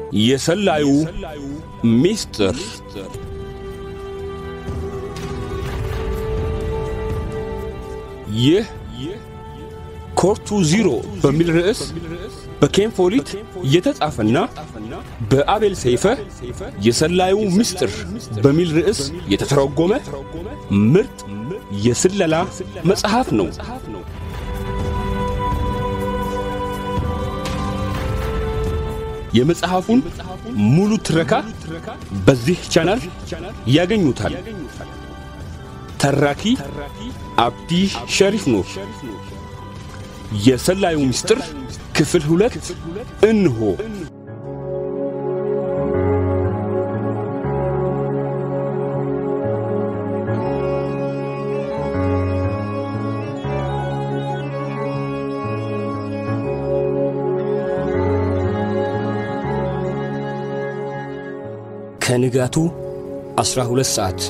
የሰላዩ ሚስጥር ይህ ኮርቱ ዚሮ በሚል ርዕስ በኬን ፎሊት የተጻፈና በአቤል ሰይፈ የሰላዩ ምስጢር በሚል ርዕስ የተተረጎመ ምርጥ የስለላ መጽሐፍ ነው። የመጽሐፉን ሙሉ ትረካ በዚህ ቻናል ያገኙታል። ተራኪ አብዲ ሸሪፍ ነው። የሰላዩ ምስጢር ክፍል ሁለት እንሆ። ከንጋቱ 12 ሰዓት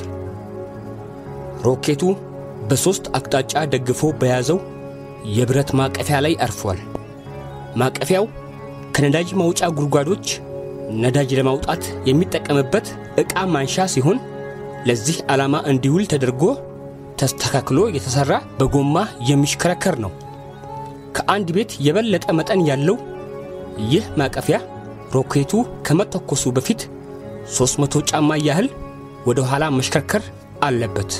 ሮኬቱ በሦስት አቅጣጫ ደግፎ በያዘው የብረት ማቀፊያ ላይ አርፏል። ማቀፊያው ከነዳጅ ማውጫ ጉድጓዶች ነዳጅ ለማውጣት የሚጠቀምበት ዕቃ ማንሻ ሲሆን ለዚህ ዓላማ እንዲውል ተደርጎ ተስተካክሎ የተሠራ በጎማ የሚሽከረከር ነው። ከአንድ ቤት የበለጠ መጠን ያለው ይህ ማቀፊያ ሮኬቱ ከመተኮሱ በፊት 300 ጫማ ያህል ወደ ኋላ መሽከርከር አለበት።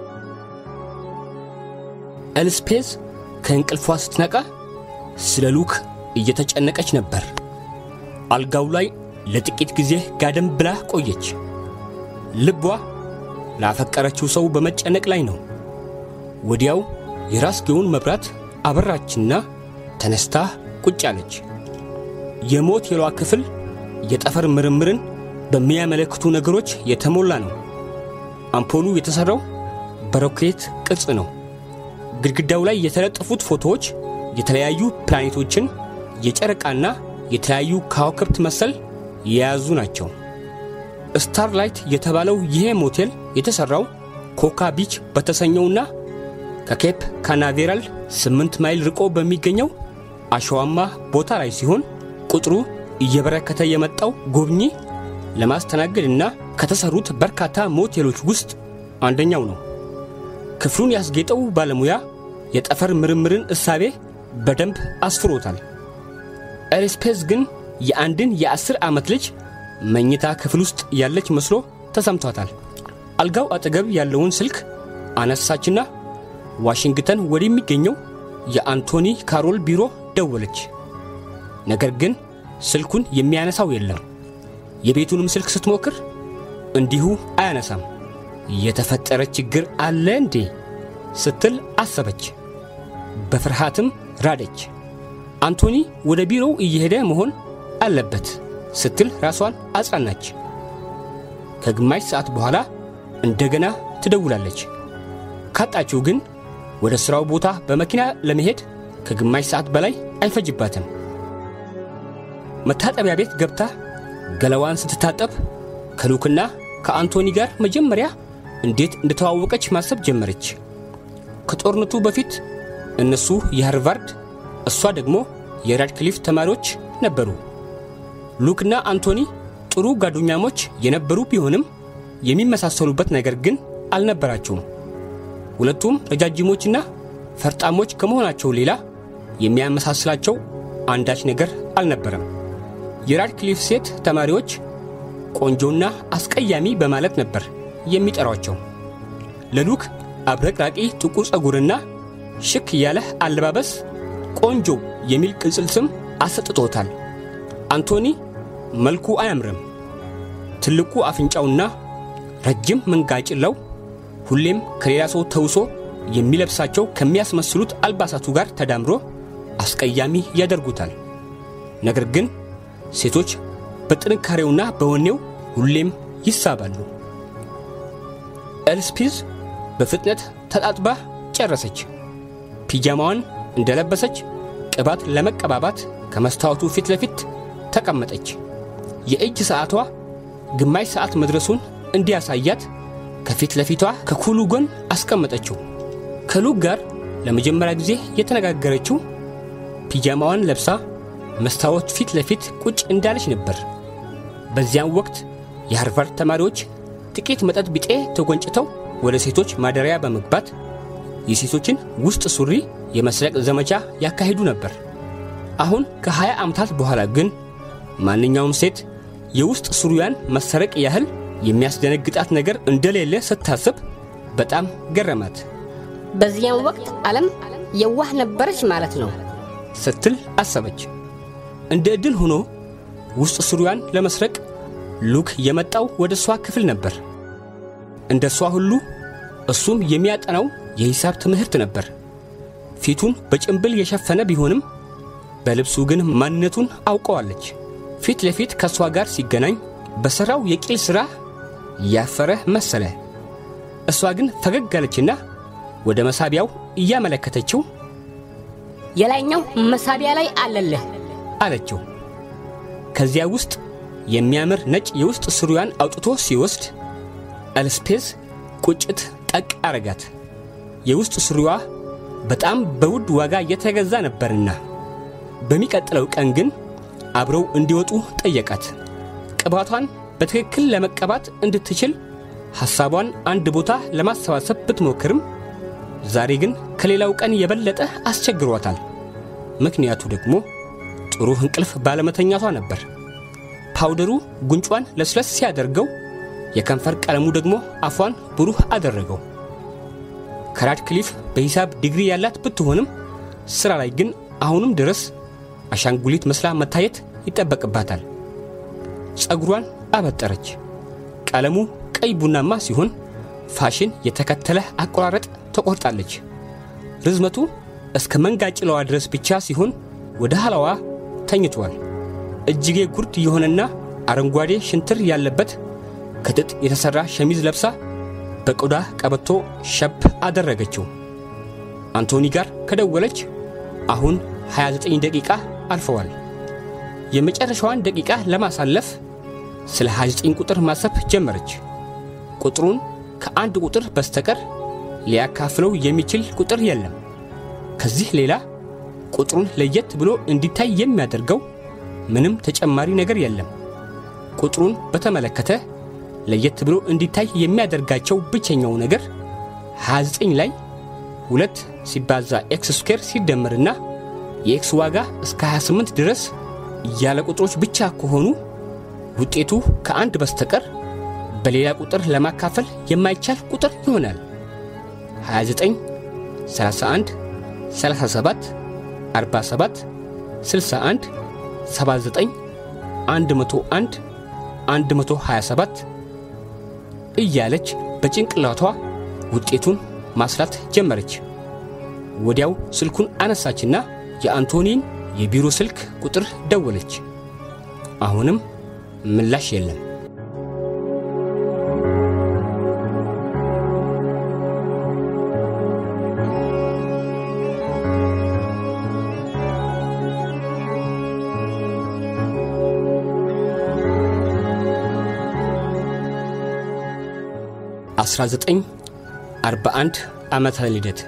ኤልስፔዝ ከእንቅልፏ ስትነቃ ስለ ሉክ እየተጨነቀች ነበር። አልጋው ላይ ለጥቂት ጊዜ ጋደም ብላ ቆየች። ልቧ ላፈቀረችው ሰው በመጨነቅ ላይ ነው። ወዲያው የራስጌውን መብራት አበራችና ተነስታ ቁጭ አለች። የሞቴሏ ክፍል የጠፈር ምርምርን በሚያመለክቱ ነገሮች የተሞላ ነው። አምፖሉ የተሠራው በሮኬት ቅርጽ ነው። ግድግዳው ላይ የተለጠፉት ፎቶዎች የተለያዩ ፕላኔቶችን፣ የጨረቃና የተለያዩ ከዋክብት መሰል የያዙ ናቸው። ስታርላይት የተባለው ይሄ ሞቴል የተሠራው ኮካ ቢች በተሰኘውና ከኬፕ ካናቬራል ስምንት ማይል ርቆ በሚገኘው አሸዋማ ቦታ ላይ ሲሆን ቁጥሩ እየበረከተ የመጣው ጎብኚ ለማስተናገድና ከተሰሩት በርካታ ሞቴሎች ውስጥ አንደኛው ነው። ክፍሉን ያስጌጠው ባለሙያ የጠፈር ምርምርን እሳቤ በደንብ አስፍሮታል። ኤርስፔስ ግን የአንድን የአስር ዓመት ልጅ መኝታ ክፍል ውስጥ ያለች መስሎ ተሰምቷታል። አልጋው አጠገብ ያለውን ስልክ አነሳችና ዋሽንግተን ወደሚገኘው የአንቶኒ ካሮል ቢሮ ደወለች። ነገር ግን ስልኩን የሚያነሳው የለም። የቤቱንም ስልክ ስትሞክር እንዲሁ አያነሳም። የተፈጠረ ችግር አለ እንዴ ስትል አሰበች። በፍርሃትም ራደች። አንቶኒ ወደ ቢሮው እየሄደ መሆን አለበት ስትል ራሷን አጽናናች። ከግማሽ ሰዓት በኋላ እንደገና ትደውላለች። ካጣችው ግን ወደ ሥራው ቦታ በመኪና ለመሄድ ከግማሽ ሰዓት በላይ አይፈጅባትም። መታጠቢያ ቤት ገብታ ገላዋን ስትታጠብ ከሉክና ከአንቶኒ ጋር መጀመሪያ እንዴት እንደተዋወቀች ማሰብ ጀመረች። ከጦርነቱ በፊት እነሱ የሃርቫርድ እሷ ደግሞ የራድክሊፍ ተማሪዎች ነበሩ። ሉክና አንቶኒ ጥሩ ጓደኛሞች የነበሩ ቢሆንም የሚመሳሰሉበት ነገር ግን አልነበራቸውም። ሁለቱም ረጃጅሞችና ፈርጣሞች ከመሆናቸው ሌላ የሚያመሳስላቸው አንዳች ነገር አልነበረም። የራድክሊፍ ሴት ተማሪዎች ቆንጆና አስቀያሚ በማለት ነበር የሚጠሯቸው። ለሉክ አብረቅራቂ ጥቁር ጸጉርና ሽክ ያለ አለባበስ ቆንጆ የሚል ቅጽል ስም አሰጥቶታል። አንቶኒ መልኩ አያምርም። ትልቁ አፍንጫውና ረጅም መንጋጭላው ሁሌም ከሌላ ሰው ተውሶ የሚለብሳቸው ከሚያስመስሉት አልባሳቱ ጋር ተዳምሮ አስቀያሚ ያደርጉታል። ነገር ግን ሴቶች በጥንካሬውና በወኔው ሁሌም ይሳባሉ። ኤልስፒዝ በፍጥነት ተጣጥባ ጨረሰች። ፒጃማዋን እንደለበሰች ቅባት ለመቀባባት ከመስታወቱ ፊት ለፊት ተቀመጠች። የእጅ ሰዓቷ ግማሽ ሰዓት መድረሱን እንዲያሳያት ከፊት ለፊቷ ከኩሉ ጎን አስቀመጠችው። ከሉክ ጋር ለመጀመሪያ ጊዜ የተነጋገረችው ፒጃማዋን ለብሳ መስታወት ፊት ለፊት ቁጭ እንዳለች ነበር። በዚያም ወቅት የሃርቫርድ ተማሪዎች ጥቂት መጠጥ ቢጤ ተጎንጭተው ወደ ሴቶች ማደሪያ በመግባት የሴቶችን ውስጥ ሱሪ የመስረቅ ዘመቻ ያካሂዱ ነበር። አሁን ከ20 ዓመታት በኋላ ግን ማንኛውም ሴት የውስጥ ሱሪያን መሰረቅ ያህል የሚያስደነግጣት ነገር እንደሌለ ስታስብ በጣም ገረማት በዚያም ወቅት ዓለም የዋህ ነበረች ማለት ነው ስትል አሰበች። እንደ ዕድል ሆኖ ውስጥ ሱሪያን ለመስረቅ ሉክ የመጣው ወደ እሷ ክፍል ነበር። እንደ እሷ ሁሉ እሱም የሚያጠናው የሂሳብ ትምህርት ነበር። ፊቱን በጭንብል የሸፈነ ቢሆንም በልብሱ ግን ማንነቱን አውቀዋለች። ፊት ለፊት ከእሷ ጋር ሲገናኝ በሠራው የቂል ሥራ ያፈረ መሰለ። እሷ ግን ፈገግ አለችና ወደ መሳቢያው እያመለከተችው የላይኛው መሳቢያ ላይ አለልህ አለችው። ከዚያ ውስጥ የሚያምር ነጭ የውስጥ ሱሪዋን አውጥቶ ሲወስድ ኤልስፔዝ ቁጭት ጠቅ አረጋት። የውስጥ ሱሪዋ በጣም በውድ ዋጋ የተገዛ ነበርና። በሚቀጥለው ቀን ግን አብረው እንዲወጡ ጠየቃት። ቅባቷን በትክክል ለመቀባት እንድትችል ሐሳቧን አንድ ቦታ ለማሰባሰብ ብትሞክርም ዛሬ ግን ከሌላው ቀን የበለጠ አስቸግሯታል። ምክንያቱ ደግሞ ጥሩ እንቅልፍ ባለመተኛቷ ነበር። ፓውደሩ ጉንጯን ለስለስ ሲያደርገው፣ የከንፈር ቀለሙ ደግሞ አፏን ብሩህ አደረገው። ከራድክሊፍ በሂሳብ ዲግሪ ያላት ብትሆንም ሥራ ላይ ግን አሁንም ድረስ አሻንጉሊት መስላ መታየት ይጠበቅባታል። ጸጉሯን አበጠረች። ቀለሙ ቀይ ቡናማ ሲሆን ፋሽን የተከተለ አቆራረጥ ተቆርጣለች። ርዝመቱ እስከ መንጋጭለዋ ድረስ ብቻ ሲሆን ወደ ኋላዋ ተኝቷል። እጅጌ ጉርድ የሆነና አረንጓዴ ሽንትር ያለበት ከጥጥ የተሠራ ሸሚዝ ለብሳ በቆዳ ቀበቶ ሸብ አደረገችው። አንቶኒ ጋር ከደወለች አሁን 29 ደቂቃ አልፈዋል። የመጨረሻዋን ደቂቃ ለማሳለፍ ስለ 29 ቁጥር ማሰብ ጀመረች። ቁጥሩን ከአንድ ቁጥር በስተቀር ሊያካፍለው የሚችል ቁጥር የለም። ከዚህ ሌላ ቁጥሩን ለየት ብሎ እንዲታይ የሚያደርገው ምንም ተጨማሪ ነገር የለም። ቁጥሩን በተመለከተ ለየት ብሎ እንዲታይ የሚያደርጋቸው ብቸኛው ነገር 29 ላይ ሁለት ሲባዛ ኤክስ ስኩዌር ሲደመርና የኤክስ ዋጋ እስከ 28 ድረስ ያለ ቁጥሮች ብቻ ከሆኑ ውጤቱ ከአንድ በስተቀር በሌላ ቁጥር ለማካፈል የማይቻል ቁጥር ይሆናል። 29፣ 31፣ 37፣ 47፣ 61፣ 79፣ 101፣ 127 እያለች በጭንቅላቷ ውጤቱን ማስላት ጀመረች። ወዲያው ስልኩን አነሳችና የአንቶኒን የቢሮ ስልክ ቁጥር ደወለች። አሁንም ምላሽ የለም። አስራ ዘጠኝ አርባ አንድ ዓመተ ልደት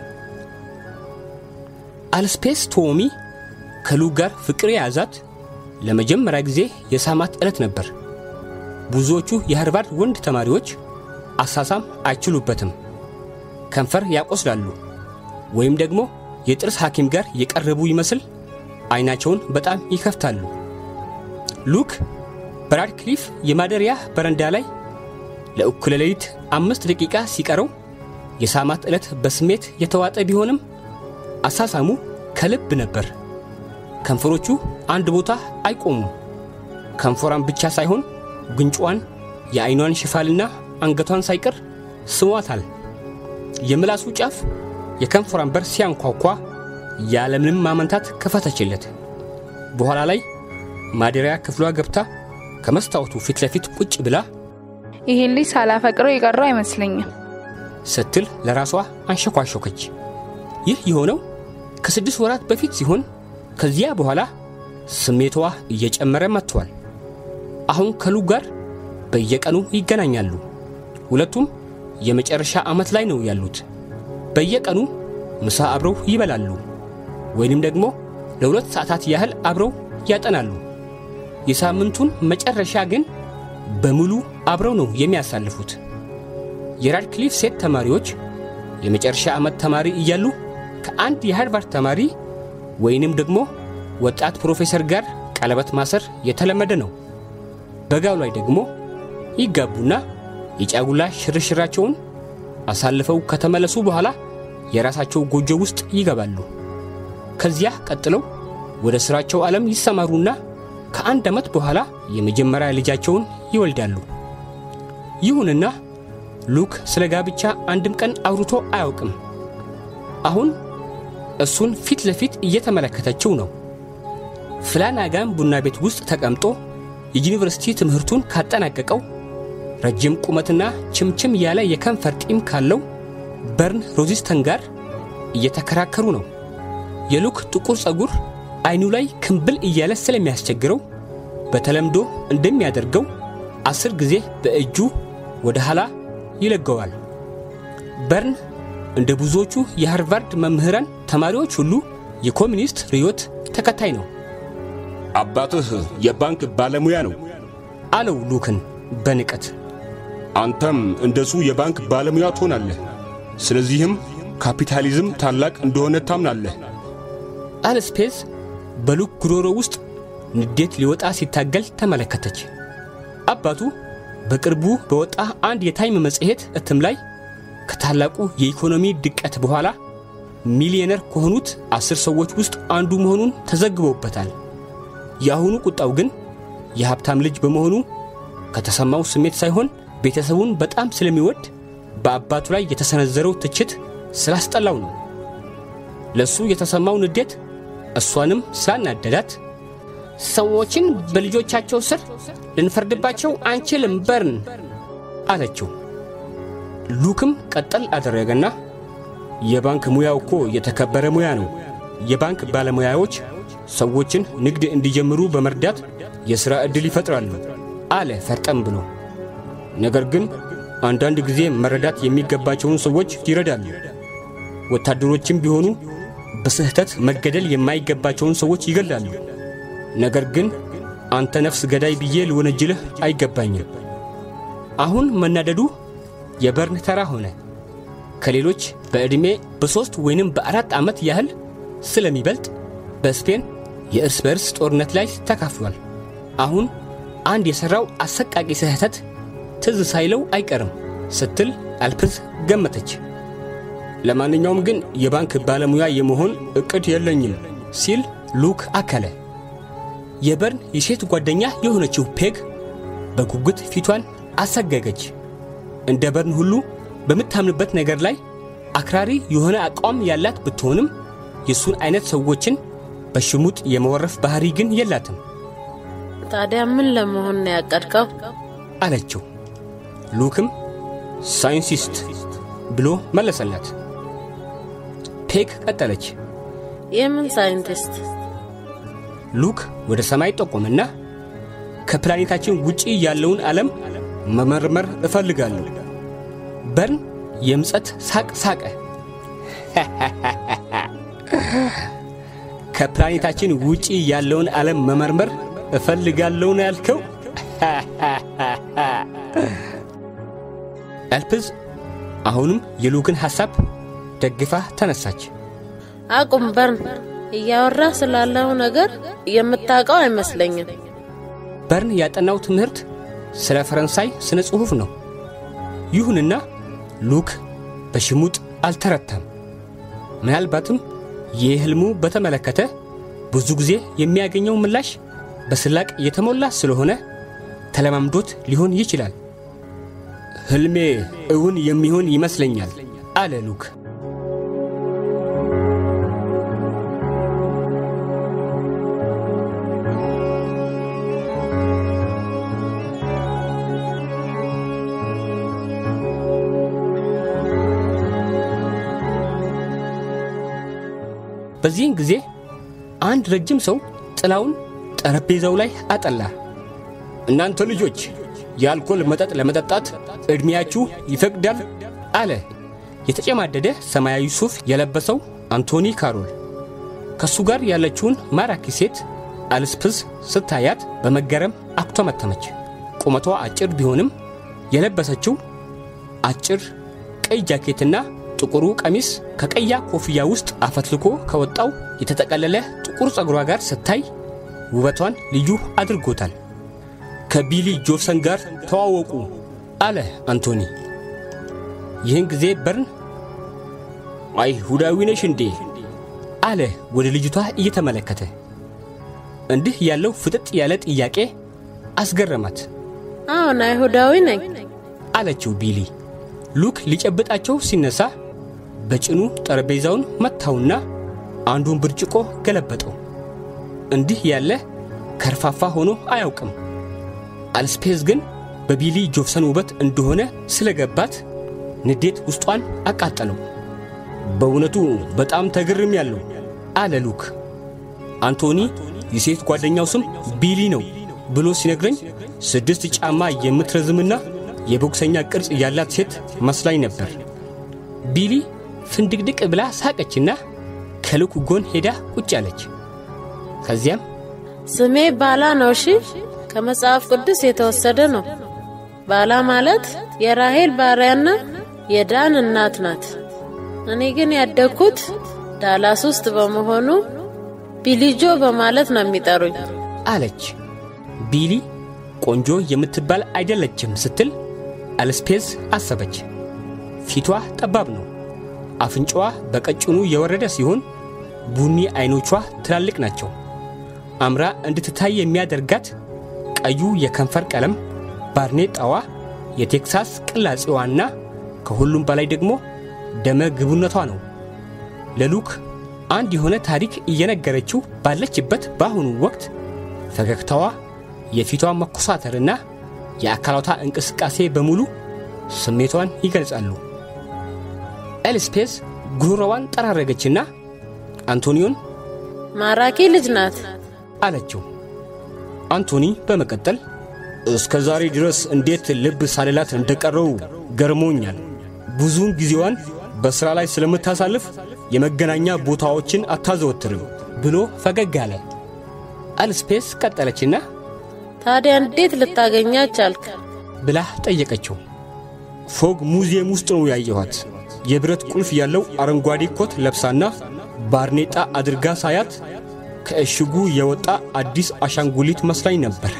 አልስፔስ ቶሚ ከሉ ጋር ፍቅር የያዛት ለመጀመሪያ ጊዜ የሳማት ዕለት ነበር። ብዙዎቹ የሃርቫርድ ወንድ ተማሪዎች አሳሳም አይችሉበትም። ከንፈር ያቆስላሉ ወይም ደግሞ የጥርስ ሐኪም ጋር የቀረቡ ይመስል ዐይናቸውን በጣም ይከፍታሉ። ሉክ በራድክሊፍ የማደሪያ በረንዳ ላይ ለእኩለ ሌሊት አምስት ደቂቃ ሲቀረው የሳማት ዕለት በስሜት የተዋጠ ቢሆንም አሳሳሙ ከልብ ነበር። ከንፈሮቹ አንድ ቦታ አይቆሙም። ከንፈሯን ብቻ ሳይሆን ጉንጯን፣ የዐይኗን ሽፋልና አንገቷን ሳይቀር ስሟታል። የምላሱ ጫፍ የከንፈሯን በር ሲያንኳኳ ያለምንም ማመንታት ከፈተችለት። በኋላ ላይ ማደሪያ ክፍሏ ገብታ ከመስታወቱ ፊት ለፊት ቁጭ ብላ ይህን ልጅ ሳላፈቅረው የቀረው አይመስለኝም ስትል ለራሷ አንሸኳሾከች። ይህ የሆነው ከስድስት ወራት በፊት ሲሆን ከዚያ በኋላ ስሜቷ እየጨመረ መጥቷል። አሁን ከሉ ጋር በየቀኑ ይገናኛሉ። ሁለቱም የመጨረሻ ዓመት ላይ ነው ያሉት። በየቀኑ ምሳ አብረው ይበላሉ፣ ወይንም ደግሞ ለሁለት ሰዓታት ያህል አብረው ያጠናሉ። የሳምንቱን መጨረሻ ግን በሙሉ አብረው ነው የሚያሳልፉት። የራድክሊፍ ሴት ተማሪዎች የመጨረሻ ዓመት ተማሪ እያሉ ከአንድ የሃርቫርድ ተማሪ ወይንም ደግሞ ወጣት ፕሮፌሰር ጋር ቀለበት ማሰር የተለመደ ነው። በጋው ላይ ደግሞ ይጋቡና የጫጉላ ሽርሽራቸውን አሳልፈው ከተመለሱ በኋላ የራሳቸው ጎጆ ውስጥ ይገባሉ። ከዚያ ቀጥለው ወደ ሥራቸው ዓለም ይሰማሩና ከአንድ ዓመት በኋላ የመጀመሪያ ልጃቸውን ይወልዳሉ። ይሁንና ሉክ ስለ ጋብቻ አንድም ቀን አውርቶ አያውቅም። አሁን እሱን ፊት ለፊት እየተመለከተችው ነው። ፍላናጋን ቡና ቤት ውስጥ ተቀምጦ የዩኒቨርሲቲ ትምህርቱን ካጠናቀቀው ረጅም ቁመትና ችምችም ያለ የከንፈር ጢም ካለው በርን ሮዚስተን ጋር እየተከራከሩ ነው። የሉክ ጥቁር ጸጉር አይኑ ላይ ክምብል እያለ ስለሚያስቸግረው በተለምዶ እንደሚያደርገው አስር ጊዜ በእጁ ወደ ኋላ ይለገዋል። በርን እንደ ብዙዎቹ የሃርቫርድ መምህራን ተማሪዎች ሁሉ የኮሚኒስት ርዮት ተከታይ ነው አባትህ የባንክ ባለሙያ ነው። አለው ሉክን በንቀት። አንተም እንደሱ የባንክ ባለሙያ ትሆናለህ። ስለዚህም ካፒታሊዝም ታላቅ እንደሆነ ታምናለህ። አልስፔዝ በሉክ ጉሮሮ ውስጥ ንዴት ሊወጣ ሲታገል ተመለከተች። አባቱ በቅርቡ በወጣ አንድ የታይም መጽሔት እትም ላይ ከታላቁ የኢኮኖሚ ድቀት በኋላ ሚሊዮነር ከሆኑት አስር ሰዎች ውስጥ አንዱ መሆኑን ተዘግቦበታል። የአሁኑ ቁጣው ግን የሀብታም ልጅ በመሆኑ ከተሰማው ስሜት ሳይሆን ቤተሰቡን በጣም ስለሚወድ በአባቱ ላይ የተሰነዘረው ትችት ስላስጠላው ነው። ለእሱ የተሰማው ንዴት እሷንም ስላናደዳት ሰዎችን በልጆቻቸው ስር ልንፈርድባቸው አንችልም በርን አለችው። ሉክም ቀጠል አደረገና የባንክ ሙያው እኮ የተከበረ ሙያ ነው። የባንክ ባለሙያዎች ሰዎችን ንግድ እንዲጀምሩ በመርዳት የሥራ ዕድል ይፈጥራሉ አለ ፈርጠም ብሎ። ነገር ግን አንዳንድ ጊዜ መረዳት የሚገባቸውን ሰዎች ይረዳሉ። ወታደሮችም ቢሆኑ በስህተት መገደል የማይገባቸውን ሰዎች ይገላሉ። ነገር ግን አንተ ነፍስ ገዳይ ብዬ ልወነጅልህ አይገባኝም። አሁን መናደዱ የበርን ተራ ሆነ። ከሌሎች በዕድሜ በሦስት ወይንም በአራት ዓመት ያህል ስለሚበልጥ በስፔን የእርስ በርስ ጦርነት ላይ ተካፍሏል። አሁን አንድ የሠራው አሰቃቂ ስህተት ትዝ ሳይለው አይቀርም ስትል አልፕዝ ገመተች። ለማንኛውም ግን የባንክ ባለሙያ የመሆን ዕቅድ የለኝም ሲል ሉክ አከለ። የበርን የሴት ጓደኛ የሆነችው ፔግ በጉጉት ፊቷን አሰገገች። እንደ በርን ሁሉ በምታምንበት ነገር ላይ አክራሪ የሆነ አቋም ያላት ብትሆንም የእሱን አይነት ሰዎችን በሽሙጥ የመወረፍ ባህሪ ግን የላትም ታዲያ ምን ለመሆን ነው ያቀድከው? አለችው። ሉክም ሳይንሲስት ብሎ መለሰላት። ፔግ ቀጠለች። የምን ሳይንቲስት? ሉክ ወደ ሰማይ ጠቆመና ከፕላኔታችን ውጪ ያለውን ዓለም መመርመር እፈልጋለሁ። በርን የምጸት ሳቅ ሳቀ። ከፕላኔታችን ውጪ ያለውን ዓለም መመርመር እፈልጋለሁ ነው ያልከው? አልፕዝ አሁንም የሉክን ሐሳብ ደግፋ ተነሳች። አቁም በርን፣ እያወራ ስላለው ነገር የምታውቀው አይመስለኝም። በርን ያጠናው ትምህርት ስለ ፈረንሳይ ስነ ጽሑፍ ነው። ይሁንና ሉክ በሽሙጥ አልተረታም። ምናልባትም ይህ ሕልሙ በተመለከተ ብዙ ጊዜ የሚያገኘው ምላሽ በስላቅ የተሞላ ስለሆነ ተለማምዶት ሊሆን ይችላል። ሕልሜ እውን የሚሆን ይመስለኛል አለ ሉክ። በዚህን ጊዜ አንድ ረጅም ሰው ጥላውን ጠረጴዛው ላይ አጠላ። እናንተ ልጆች የአልኮል መጠጥ ለመጠጣት ዕድሜያችሁ ይፈቅዳል? አለ የተጨማደደ ሰማያዊ ሱፍ የለበሰው አንቶኒ ካሮል። ከእሱ ጋር ያለችውን ማራኪ ሴት አልስፕዝ ስታያት በመገረም አኩተመተመች። ቁመቷ አጭር ቢሆንም የለበሰችው አጭር ቀይ ጃኬትና ጥቁሩ ቀሚስ ከቀያ ኮፍያ ውስጥ አፈትልኮ ከወጣው የተጠቀለለ ጥቁር ጸጉሯ ጋር ስታይ ውበቷን ልዩ አድርጎታል። ከቢሊ ጆፍሰን ጋር ተዋወቁ አለ አንቶኒ። ይህን ጊዜ በርን አይሁዳዊ ነሽ እንዴ አለ ወደ ልጅቷ እየተመለከተ። እንዲህ ያለው ፍጥጥ ያለ ጥያቄ አስገረማት። አዎን አይሁዳዊ ነኝ። አለችው ቢሊ። ሉክ ሊጨብጣቸው ሲነሳ በጭኑ ጠረጴዛውን መታውና አንዱን ብርጭቆ ገለበጠው። እንዲህ ያለ ከርፋፋ ሆኖ አያውቅም። አልስፔዝ ግን በቢሊ ጆፍሰን ውበት እንደሆነ ስለገባት ንዴት ውስጧን አቃጠለው። በእውነቱ በጣም ተግርም ያለው አለ ሉክ። አንቶኒ የሴት ጓደኛው ስም ቢሊ ነው ብሎ ሲነግረኝ ስድስት ጫማ የምትረዝምና የቦክሰኛ ቅርጽ ያላት ሴት መስላኝ ነበር። ቢሊ ፍንድቅድቅ ብላ ሳቀችና ከሉክ ጎን ሄዳ ቁጭ አለች። ከዚያም ስሜ ባላ ነው። እሺ፣ ከመጽሐፍ ቅዱስ የተወሰደ ነው። ባላ ማለት የራሄል ባሪያና የዳን እናት ናት። እኔ ግን ያደግኩት ዳላስ ውስጥ በመሆኑ ቢሊጆ በማለት ነው የሚጠሩኝ አለች። ቢሊ ቆንጆ የምትባል አይደለችም ስትል አልስፔዝ አሰበች። ፊቷ ጠባብ ነው። አፍንጫዋ በቀጭኑ የወረደ ሲሆን ቡኒ አይኖቿ ትላልቅ ናቸው። አምራ እንድትታይ የሚያደርጋት ቀዩ የከንፈር ቀለም፣ ባርኔጣዋ፣ የቴክሳስ ቅላጼዋና ከሁሉም በላይ ደግሞ ደመ ግቡነቷ ነው። ለሉክ አንድ የሆነ ታሪክ እየነገረችው ባለችበት በአሁኑ ወቅት ፈገግታዋ፣ የፊቷ መኮሳተርና የአካላቷ እንቅስቃሴ በሙሉ ስሜቷን ይገልጻሉ። ኤልስፔስ ጉሮሮዋን ጠራረገችና አንቶኒዮን ማራኪ ልጅ ናት አለችው። አንቶኒ በመቀጠል እስከ ዛሬ ድረስ እንዴት ልብ ሳልላት እንደቀረው ገርሞኛል። ብዙውን ጊዜዋን በሥራ ላይ ስለምታሳልፍ የመገናኛ ቦታዎችን አታዘወትርም ብሎ ፈገግ አለ። አልስፔስ ቀጠለችና ታዲያ እንዴት ልታገኛት ቻልክ? ብላ ጠየቀችው። ፎግ ሙዚየም ውስጥ ነው ያየኋት። የብረት ቁልፍ ያለው አረንጓዴ ኮት ለብሳና ባርኔጣ አድርጋ ሳያት ከእሽጉ የወጣ አዲስ አሻንጉሊት መስላኝ ነበር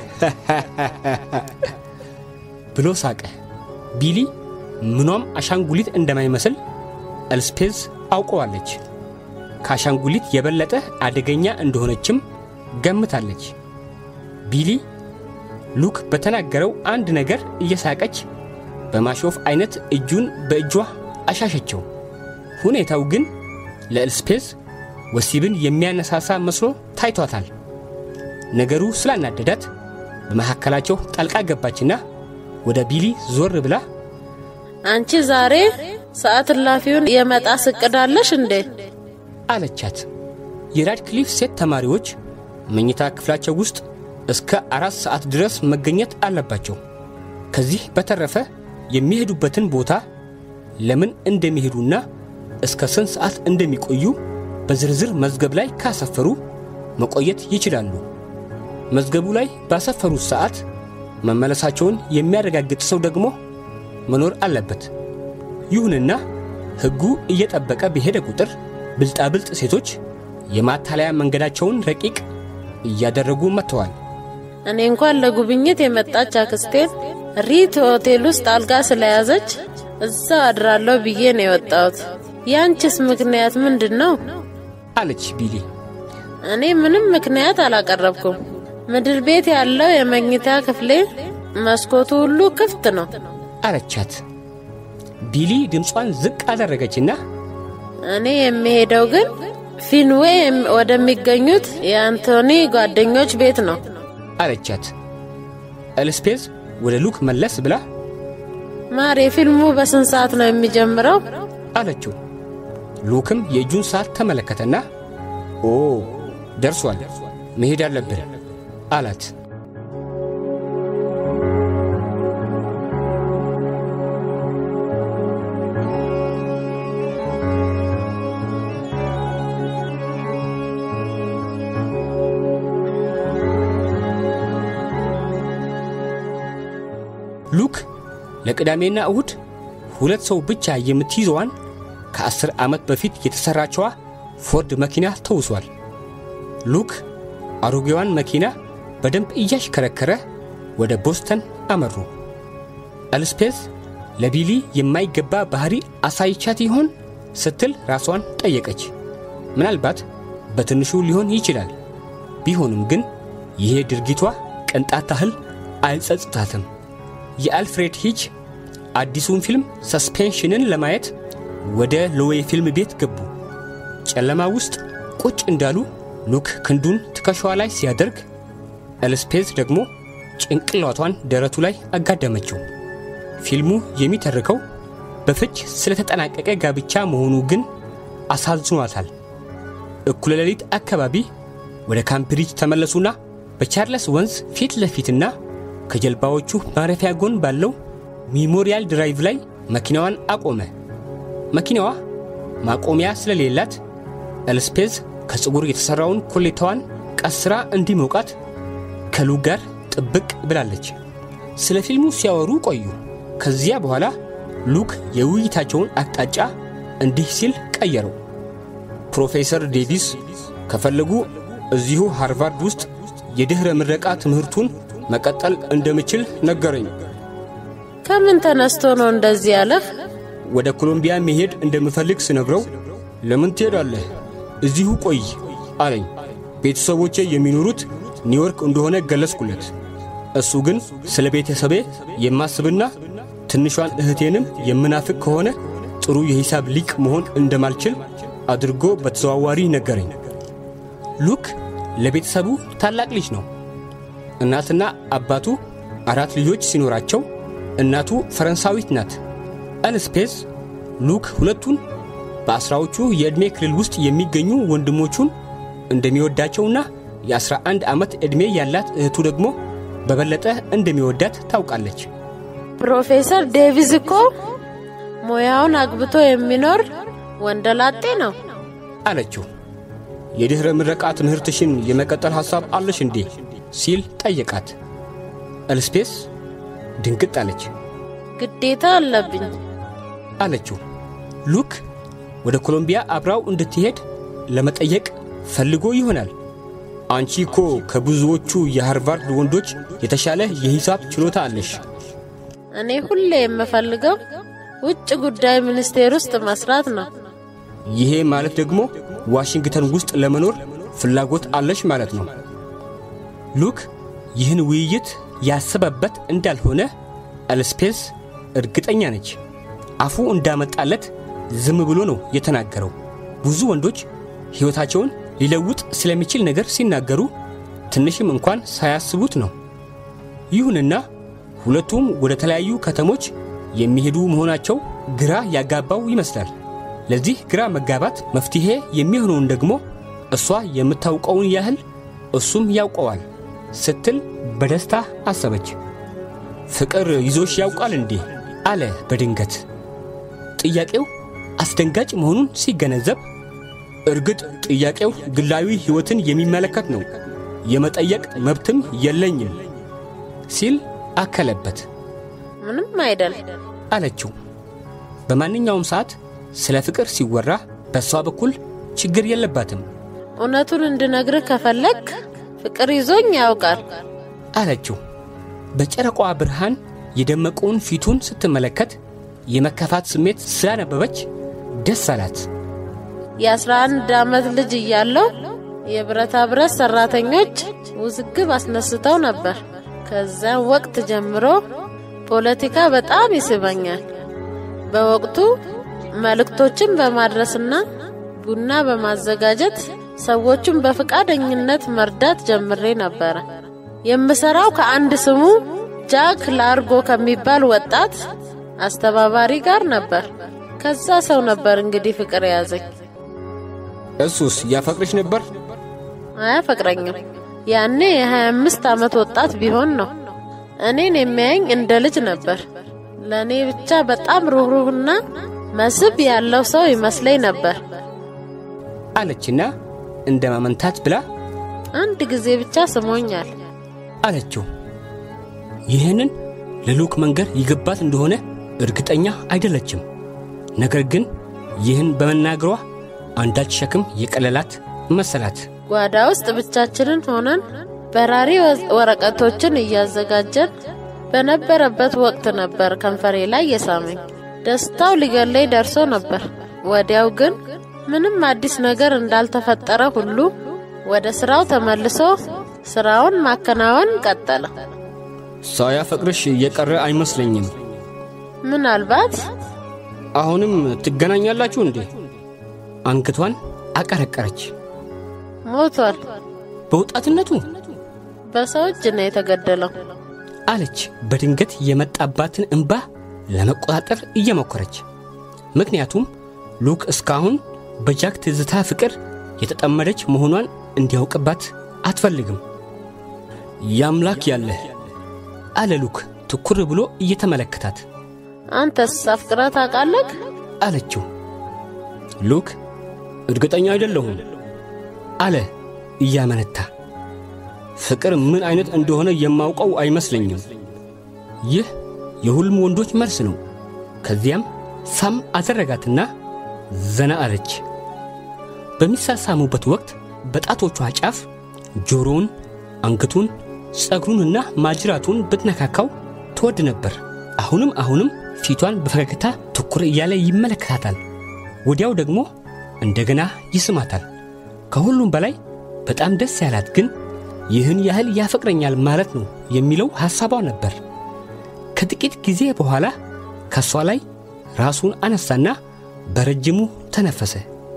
ብሎ ሳቀ። ቢሊ ምኗም አሻንጉሊት እንደማይመስል ኤልስፔዝ አውቀዋለች። ከአሻንጉሊት የበለጠ አደገኛ እንደሆነችም ገምታለች። ቢሊ ሉክ በተናገረው አንድ ነገር እየሳቀች በማሾፍ አይነት እጁን በእጇ አሻሸችው። ሁኔታው ግን ለኤልስፔዝ ወሲብን የሚያነሳሳ መስሎ ታይቷታል። ነገሩ ስላናደዳት በመካከላቸው ጣልቃ ገባችና ወደ ቢሊ ዞር ብላ አንቺ ዛሬ ሰዓት እላፊውን የመጣስ እቅድ አለሽ እንዴ? አለቻት። የራድክሊፍ ሴት ተማሪዎች መኝታ ክፍላቸው ውስጥ እስከ አራት ሰዓት ድረስ መገኘት አለባቸው። ከዚህ በተረፈ የሚሄዱበትን ቦታ ለምን እንደሚሄዱና እስከ ስንት ሰዓት እንደሚቆዩ በዝርዝር መዝገብ ላይ ካሰፈሩ መቆየት ይችላሉ። መዝገቡ ላይ ባሰፈሩት ሰዓት መመለሳቸውን የሚያረጋግጥ ሰው ደግሞ መኖር አለበት። ይሁንና ሕጉ እየጠበቀ በሄደ ቁጥር ብልጣብልጥ ሴቶች የማታለያ መንገዳቸውን ረቂቅ እያደረጉ መጥተዋል። እኔ እንኳን ለጉብኝት የመጣች አክስቴን ሪት ሆቴል ውስጥ አልጋ ስለያዘች እዛ አድራለሁ ብዬ ነው የወጣሁት። ያንቺስ ምክንያት ምንድን ነው? አለች ቢሊ። እኔ ምንም ምክንያት አላቀረብኩም። ምድር ቤት ያለው የመኝታ ክፍሌ መስኮቱ ሁሉ ክፍት ነው አለቻት። ቢሊ ድምጿን ዝቅ አደረገችና እኔ የሚሄደው ግን ፊንዌ ወደሚገኙት የአንቶኒ ጓደኞች ቤት ነው አለቻት። ኤልስፔዝ ወደ ሉክ መለስ ብላ ማር፣ የፊልሙ በስንት ሰዓት ነው የሚጀምረው? አለችው። ሉክም የእጁን ሰዓት ተመለከተና ኦ ደርሷል፣ መሄድ አለብን አላት። ሉክ ለቅዳሜና እሁድ ሁለት ሰው ብቻ የምትይዘዋን ከአስር ዓመት በፊት የተሠራቸዋ ፎርድ መኪና ተውሷል። ሉክ አሮጌዋን መኪና በደንብ እያሽከረከረ ወደ ቦስተን አመሩ። ኤልስፔዝ ለቢሊ የማይገባ ባህሪ አሳይቻት ይሆን ስትል ራሷን ጠየቀች። ምናልባት በትንሹ ሊሆን ይችላል። ቢሆንም ግን ይሄ ድርጊቷ ቅንጣት ታህል አይጸጽታትም። የአልፍሬድ ሂች አዲሱን ፊልም ሰስፔንሽንን ለማየት ወደ ሎዌ ፊልም ቤት ገቡ። ጨለማ ውስጥ ቁጭ እንዳሉ ሉክ ክንዱን ትከሻዋ ላይ ሲያደርግ ኤልስፔዝ ደግሞ ጭንቅላቷን ደረቱ ላይ አጋደመችው። ፊልሙ የሚተርከው በፍች ስለተጠናቀቀ ጋብቻ መሆኑ ግን አሳዝኗታል። እኩለ ሌሊት አካባቢ ወደ ካምፕሪጅ ተመለሱና በቻርለስ ወንዝ ፊት ለፊትና ከጀልባዎቹ ማረፊያ ጎን ባለው ሚሞሪያል ድራይቭ ላይ መኪናዋን አቆመ። መኪናዋ ማቆሚያ ስለሌላት ኤልስፔዝ ከፀጉር የተሠራውን ኮሌታዋን ቀስራ እንዲሞቃት ከሉክ ጋር ጥብቅ ብላለች። ስለ ፊልሙ ሲያወሩ ቆዩ። ከዚያ በኋላ ሉክ የውይይታቸውን አቅጣጫ እንዲህ ሲል ቀየረው። ፕሮፌሰር ዴቪስ ከፈለጉ እዚሁ ሃርቫርድ ውስጥ የድኅረ ምረቃ ትምህርቱን መቀጠል እንደምችል ነገረኝ። ከምን ተነስቶ ነው እንደዚህ ያለህ? ወደ ኮሎምቢያ መሄድ እንደምፈልግ ስነግረው ለምን ትሄዳለህ? እዚሁ ቆይ አለኝ። ቤተሰቦቼ የሚኖሩት ኒውዮርክ እንደሆነ ገለጽኩለት። እሱ ግን ስለ ቤተሰቤ የማስብና ትንሿን እህቴንም የምናፍቅ ከሆነ ጥሩ የሂሳብ ሊቅ መሆን እንደማልችል አድርጎ በተዘዋዋሪ ነገረኝ። ሉክ ለቤተሰቡ ታላቅ ልጅ ነው። እናትና አባቱ አራት ልጆች ሲኖራቸው እናቱ ፈረንሳዊት ናት። ኤልስፔዝ ሉክ ሁለቱን በአስራዎቹ የዕድሜ ክልል ውስጥ የሚገኙ ወንድሞቹን እንደሚወዳቸውና የአስራ አንድ ዓመት ዕድሜ ያላት እህቱ ደግሞ በበለጠ እንደሚወዳት ታውቃለች። ፕሮፌሰር ዴቪስ እኮ ሙያውን አግብቶ የሚኖር ወንደላጤ ነው አለችው። የድኅረ ምረቃ ትምህርትሽን የመቀጠል ሐሳብ አለሽ እንዴ? ሲል ጠየቃት። ኤልስፔስ ድንግጥ አለች። ግዴታ አለብኝ አለችው። ሉክ ወደ ኮሎምቢያ አብራው እንድትሄድ ለመጠየቅ ፈልጎ ይሆናል። አንቺ እኮ ከብዙዎቹ የሃርቫርድ ወንዶች የተሻለ የሂሳብ ችሎታ አለሽ። እኔ ሁሌ የምፈልገው ውጭ ጉዳይ ሚኒስቴር ውስጥ መስራት ነው። ይሄ ማለት ደግሞ ዋሽንግተን ውስጥ ለመኖር ፍላጎት አለሽ ማለት ነው። ሉክ ይህን ውይይት ያሰበበት እንዳልሆነ ኤልስፔስ እርግጠኛ ነች። አፉ እንዳመጣለት ዝም ብሎ ነው የተናገረው። ብዙ ወንዶች ሕይወታቸውን ሊለውጥ ስለሚችል ነገር ሲናገሩ ትንሽም እንኳን ሳያስቡት ነው። ይሁንና ሁለቱም ወደ ተለያዩ ከተሞች የሚሄዱ መሆናቸው ግራ ያጋባው ይመስላል። ለዚህ ግራ መጋባት መፍትሔ የሚሆነውን ደግሞ እሷ የምታውቀውን ያህል እሱም ያውቀዋል ስትል በደስታ አሰበች። ፍቅር ይዞሽ ያውቃል እንዴ? አለ በድንገት። ጥያቄው አስደንጋጭ መሆኑን ሲገነዘብ እርግጥ ጥያቄው ግላዊ ሕይወትን የሚመለከት ነው፣ የመጠየቅ መብትም የለኝም ሲል አከለበት። ምንም አይደል። አለችው። በማንኛውም ሰዓት ስለ ፍቅር ሲወራ በእሷ በኩል ችግር የለባትም እውነቱን እንድነግርህ ከፈለግ ፍቅር ይዞኝ ያውቃል። አለችው። በጨረቋ ብርሃን የደመቀውን ፊቱን ስትመለከት የመከፋት ስሜት ስላነበበች ደስ አላት። የአስራ አንድ ዓመት ልጅ እያለሁ የብረታ ብረት ሰራተኞች ውዝግብ አስነስተው ነበር። ከዚያም ወቅት ጀምሮ ፖለቲካ በጣም ይስበኛል። በወቅቱ መልእክቶችን በማድረስና ቡና በማዘጋጀት ሰዎቹን በፈቃደኝነት መርዳት ጀምሬ ነበረ። የምሰራው ከአንድ ስሙ ጃክ ላርጎ ከሚባል ወጣት አስተባባሪ ጋር ነበር። ከዛ ሰው ነበር እንግዲህ ፍቅር የያዘኝ። እሱስ ያፈቅርሽ ነበር? አያፈቅረኝም። ያኔ የ25 ዓመት ወጣት ቢሆን ነው። እኔን የሚያየኝ እንደ ልጅ ነበር። ለእኔ ብቻ በጣም ሩህሩህና መስህብ ያለው ሰው ይመስለኝ ነበር። አለችና እንደ ማመንታት ብላ አንድ ጊዜ ብቻ ስሞኛል። አለችው። ይህንን ለሉክ መንገር ይገባት እንደሆነ እርግጠኛ አይደለችም። ነገር ግን ይህን በመናገሯ አንዳች ሸክም የቀለላት መሰላት። ጓዳ ውስጥ ብቻችንን ሆነን በራሪ ወረቀቶችን እያዘጋጀን በነበረበት ወቅት ነበር ከንፈሬ ላይ የሳመኝ። ደስታው ሊገለኝ ደርሶ ነበር። ወዲያው ግን ምንም አዲስ ነገር እንዳልተፈጠረ ሁሉ ወደ ስራው ተመልሶ ስራውን ማከናወን ቀጠለ። ሳያፈቅርሽ የቀረ አይመስለኝም። ምናልባት አሁንም ትገናኛላችሁ እንዴ? አንገቷን አቀረቀረች። ሞቷል። በወጣትነቱ በሰው እጅ ነው የተገደለው አለች በድንገት የመጣባትን እንባ ለመቆጣጠር እየሞከረች። ምክንያቱም ሉክ እስካሁን በጃክ ትዝታ ፍቅር የተጠመደች መሆኗን እንዲያውቅባት አትፈልግም። ያምላክ ያለህ አለ ሉክ ትኩር ብሎ እየተመለከታት። አንተስ አፍቅረህ ታውቃለህ? አለችው። ሉክ እርግጠኛ አይደለሁም አለ እያመነታ። ፍቅር ምን አይነት እንደሆነ የማውቀው አይመስለኝም። ይህ የሁሉም ወንዶች መልስ ነው። ከዚያም ሳም አደረጋትና ዘና አለች። በሚሳሳሙበት ወቅት በጣቶቿ ጫፍ ጆሮውን፣ አንገቱን፣ ጸጉሩንና ማጅራቱን ብትነካካው ትወድ ነበር። አሁንም አሁንም ፊቷን በፈገግታ ትኩር እያለ ይመለከታታል። ወዲያው ደግሞ እንደገና ይስማታል። ከሁሉም በላይ በጣም ደስ ያላት ግን ይህን ያህል ያፈቅረኛል ማለት ነው የሚለው ሐሳቧ ነበር። ከጥቂት ጊዜ በኋላ ከእሷ ላይ ራሱን አነሳና በረጅሙ ተነፈሰ።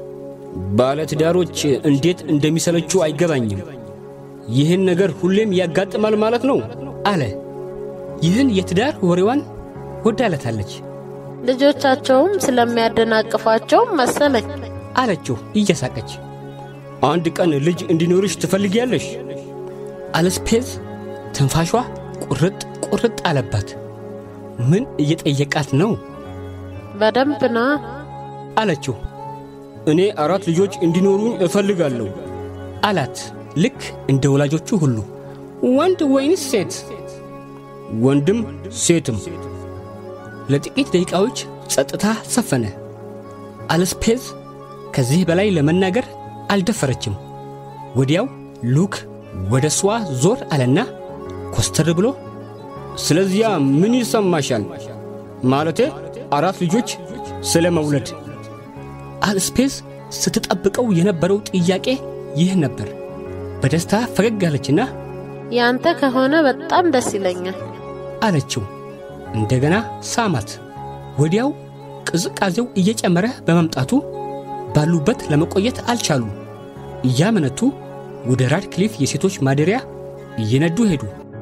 ባለትዳሮች እንዴት እንደሚሰለችው አይገባኝም። ይህን ነገር ሁሌም ያጋጥማል ማለት ነው አለ። ይህን የትዳር ወሬዋን ወዳለታለች ልጆቻቸውም ስለሚያደናቅፏቸው መሰለኝ አለችው እየሳቀች። አንድ ቀን ልጅ እንዲኖርሽ ትፈልጊያለሽ? አለስፔዝ ትንፋሿ ቁርጥ ቁርጥ አለባት። ምን እየጠየቃት ነው? በደንብ ና አለችው። እኔ አራት ልጆች እንዲኖሩኝ እፈልጋለሁ አላት። ልክ እንደ ወላጆቹ ሁሉ ወንድ ወይንስ ሴት? ወንድም ሴትም። ለጥቂት ደቂቃዎች ጸጥታ ሰፈነ። አለስፔዝ ከዚህ በላይ ለመናገር አልደፈረችም። ወዲያው ሉክ ወደ እሷ ዞር አለና ኮስተር ብሎ ስለዚያ ምን ይሰማሻል? ማለቴ አራት ልጆች ስለ መውለድ። አልስፔዝ ስትጠብቀው የነበረው ጥያቄ ይህ ነበር። በደስታ ፈገግ አለችና ያንተ ከሆነ በጣም ደስ ይለኛል አለችው። እንደገና ሳማት። ወዲያው ቅዝቃዜው እየጨመረ በመምጣቱ ባሉበት ለመቆየት አልቻሉም። እያመነቱ ወደ ራድክሊፍ የሴቶች ማደሪያ እየነዱ ሄዱ።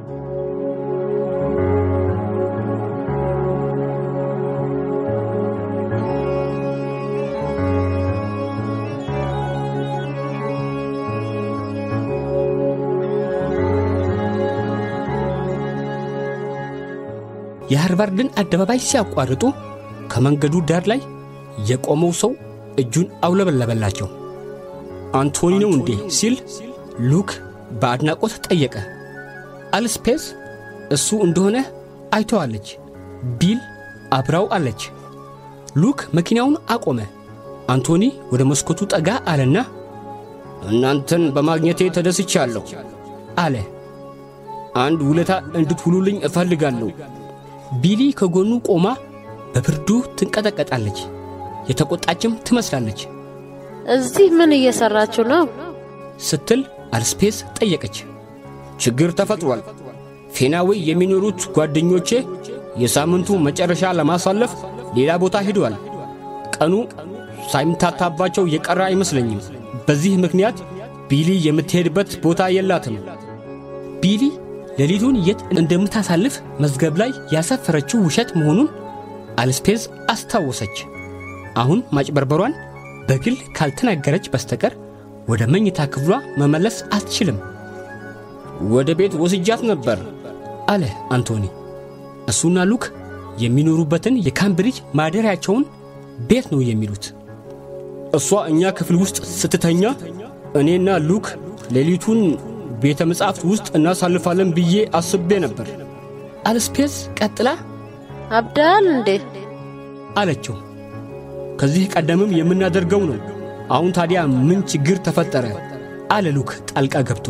የሃርቫርድን አደባባይ ሲያቋርጡ ከመንገዱ ዳር ላይ የቆመው ሰው እጁን አውለበለበላቸው። አንቶኒ ነው እንዴ ሲል ሉክ በአድናቆት ጠየቀ። አልስፔስ እሱ እንደሆነ አይተዋለች። ቢል አብራው አለች። ሉክ መኪናውን አቆመ። አንቶኒ ወደ መስኮቱ ጠጋ አለና እናንተን በማግኘቴ ተደስቻለሁ አለ። አንድ ውለታ እንድትውሉልኝ እፈልጋለሁ። ቢሊ ከጎኑ ቆማ በብርዱ ትንቀጠቀጣለች። የተቆጣችም ትመስላለች። እዚህ ምን እየሰራችሁ ነው ስትል አልስፔስ ጠየቀች። ችግር ተፈጥሯል። ፌናዌ የሚኖሩት ጓደኞቼ የሳምንቱ መጨረሻ ለማሳለፍ ሌላ ቦታ ሄደዋል። ቀኑ ሳይምታታባቸው የቀረ አይመስለኝም። በዚህ ምክንያት ቢሊ የምትሄድበት ቦታ የላትም። ቢሊ ሌሊቱን የት እንደምታሳልፍ መዝገብ ላይ ያሰፈረችው ውሸት መሆኑን አልስፔዝ አስታወሰች። አሁን ማጭበርበሯን በግል ካልተናገረች በስተቀር ወደ መኝታ ክፍሏ መመለስ አትችልም ወደ ቤት ወስጃት ነበር አለ አንቶኒ። እሱና ሉክ የሚኖሩበትን የካምብሪጅ ማደሪያቸውን ቤት ነው የሚሉት። እሷ እኛ ክፍል ውስጥ ስትተኛ እኔና ሉክ ሌሊቱን ቤተ መጻሕፍት ውስጥ እናሳልፋለን ብዬ አስቤ ነበር። አልስፔስ ቀጥላ አብዳል እንዴ? አለችው። ከዚህ ቀደምም የምናደርገው ነው። አሁን ታዲያ ምን ችግር ተፈጠረ? አለ ሉክ ጣልቃ ገብቶ።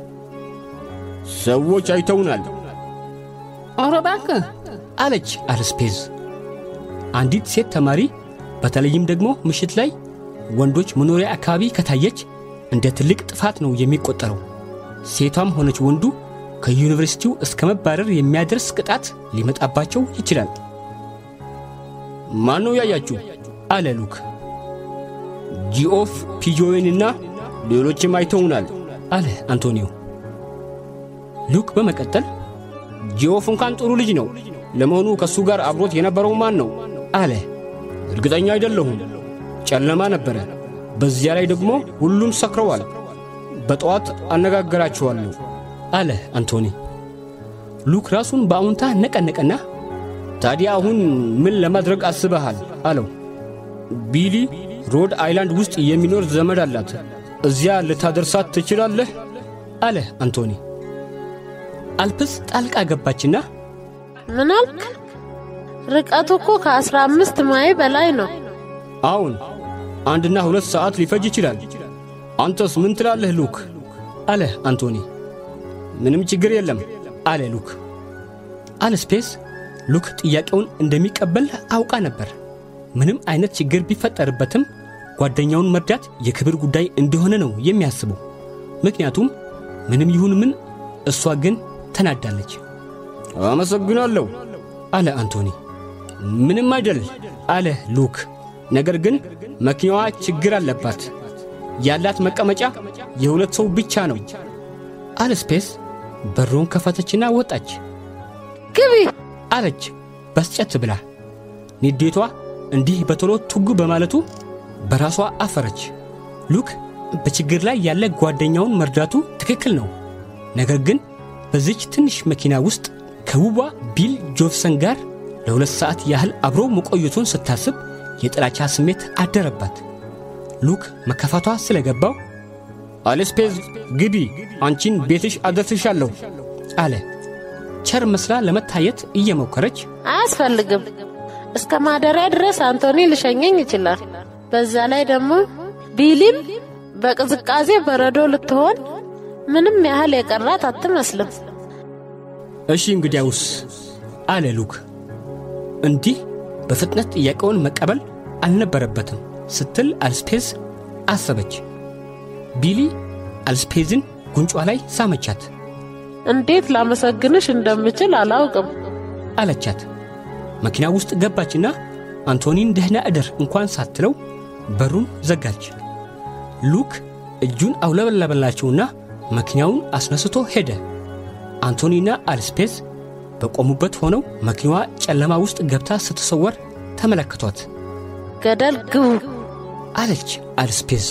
ሰዎች አይተውናል። ኧረ እባክህ አለች አልስፔዝ። አንዲት ሴት ተማሪ በተለይም ደግሞ ምሽት ላይ ወንዶች መኖሪያ አካባቢ ከታየች እንደ ትልቅ ጥፋት ነው የሚቆጠረው። ሴቷም ሆነች ወንዱ ከዩኒቨርሲቲው እስከ መባረር የሚያደርስ ቅጣት ሊመጣባቸው ይችላል። ማን ነው ያያችሁ? አለ ሉክ። ጂኦፍ ፒጆዌንና ሌሎችም አይተውናል አለ አንቶኒዮ። ሉክ በመቀጠል ጂኦፍ እንኳን ጥሩ ልጅ ነው። ለመሆኑ ከእሱ ጋር አብሮት የነበረው ማን ነው? አለ። እርግጠኛ አይደለሁም። ጨለማ ነበረ። በዚያ ላይ ደግሞ ሁሉም ሰክረዋል። በጠዋት አነጋገራቸዋለሁ አለ አንቶኒ። ሉክ ራሱን በአዎንታ ነቀነቀና ታዲያ አሁን ምን ለማድረግ አስበሃል? አለው። ቢሊ ሮድ አይላንድ ውስጥ የሚኖር ዘመድ አላት። እዚያ ልታደርሳት ትችላለህ? አለ አንቶኒ። አልፕስ ጣልቃ ገባችና ምን አልክ? ርቀቱ እኮ ከአስራ አምስት ማይ በላይ ነው። አሁን አንድና ሁለት ሰዓት ሊፈጅ ይችላል። አንተስ ምን ትላለህ ሉክ? አለ አንቶኒ። ምንም ችግር የለም አለ ሉክ። አልስፔስ ሉክ ጥያቄውን እንደሚቀበል አውቃ ነበር። ምንም አይነት ችግር ቢፈጠርበትም ጓደኛውን መርዳት የክብር ጉዳይ እንደሆነ ነው የሚያስበው። ምክንያቱም ምንም ይሁን ምን እሷ ግን ተናዳለች። አመሰግናለሁ አለ አንቶኒ። ምንም አይደል አለ ሉክ። ነገር ግን መኪናዋ ችግር አለባት። ያላት መቀመጫ የሁለት ሰው ብቻ ነው። አልስፔስ በሩን ከፈተችና ወጣች። ግቢ አለች በስጨት ብላ። ንዴቷ እንዲህ በቶሎ ቱግ በማለቱ በራሷ አፈረች። ሉክ በችግር ላይ ያለ ጓደኛውን መርዳቱ ትክክል ነው። ነገር ግን በዚች ትንሽ መኪና ውስጥ ከውቧ ቢል ጆፍሰን ጋር ለሁለት ሰዓት ያህል አብሮ መቆየቱን ስታስብ የጥላቻ ስሜት አደረባት። ሉክ መከፋቷ ስለገባው አልስፔዝ ግቢ፣ አንቺን ቤትሽ አደርስሻለሁ አለ። ቸር መስላ ለመታየት እየሞከረች አያስፈልግም። እስከ ማደሪያ ድረስ አንቶኒ ልሸኘኝ ይችላል። በዛ ላይ ደግሞ ቢሊም በቅዝቃዜ በረዶ ልትሆን ምንም ያህል የቀራት አትመስልም። እሺ እንግዲያውስ አለ ሉክ። እንዲህ በፍጥነት ጥያቄውን መቀበል አልነበረበትም ስትል አልስፔዝ አሰበች። ቢሊ አልስፔዝን ጉንጯ ላይ ሳመቻት። እንዴት ላመሰግንሽ እንደምችል አላውቅም አለቻት። መኪና ውስጥ ገባችና አንቶኒን ደህና እደር እንኳን ሳትለው በሩን ዘጋች። ሉክ እጁን አውለበለበላቸውና መኪናውን አስነስቶ ሄደ። አንቶኒና አልስፔስ በቆሙበት ሆነው መኪናዋ ጨለማ ውስጥ ገብታ ስትሰወር ተመለከቷት። ገደል ግቡ አለች አልስፔስ።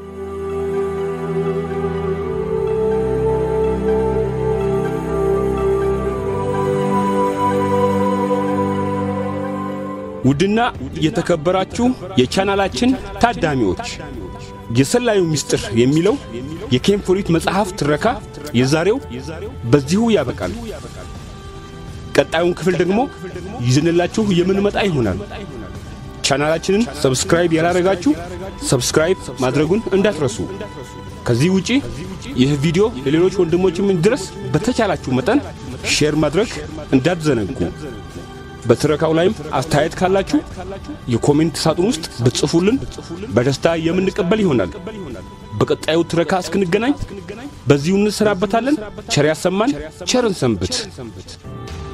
ውድና የተከበራችሁ የቻናላችን ታዳሚዎች የሰላዩ ምስጢር የሚለው የኬምፎሪት መጽሐፍ ትረካ የዛሬው በዚሁ ያበቃል። ቀጣዩን ክፍል ደግሞ ይዘንላችሁ የምንመጣ ይሆናል። ቻናላችንን ሰብስክራይብ ያላረጋችሁ ሰብስክራይብ ማድረጉን እንዳትረሱ። ከዚህ ውጪ ይህ ቪዲዮ ለሌሎች ወንድሞችም እንዲደርስ በተቻላችሁ መጠን ሼር ማድረግ እንዳትዘነጉ። በትረካው ላይም አስተያየት ካላችሁ የኮሜንት ሳጥን ውስጥ ብትጽፉልን በደስታ የምንቀበል ይሆናል። በቀጣዩ ትረካ እስክንገናኝ በዚሁ እንሰናበታለን። ቸር ያሰማን፣ ቸርን ሰንብት።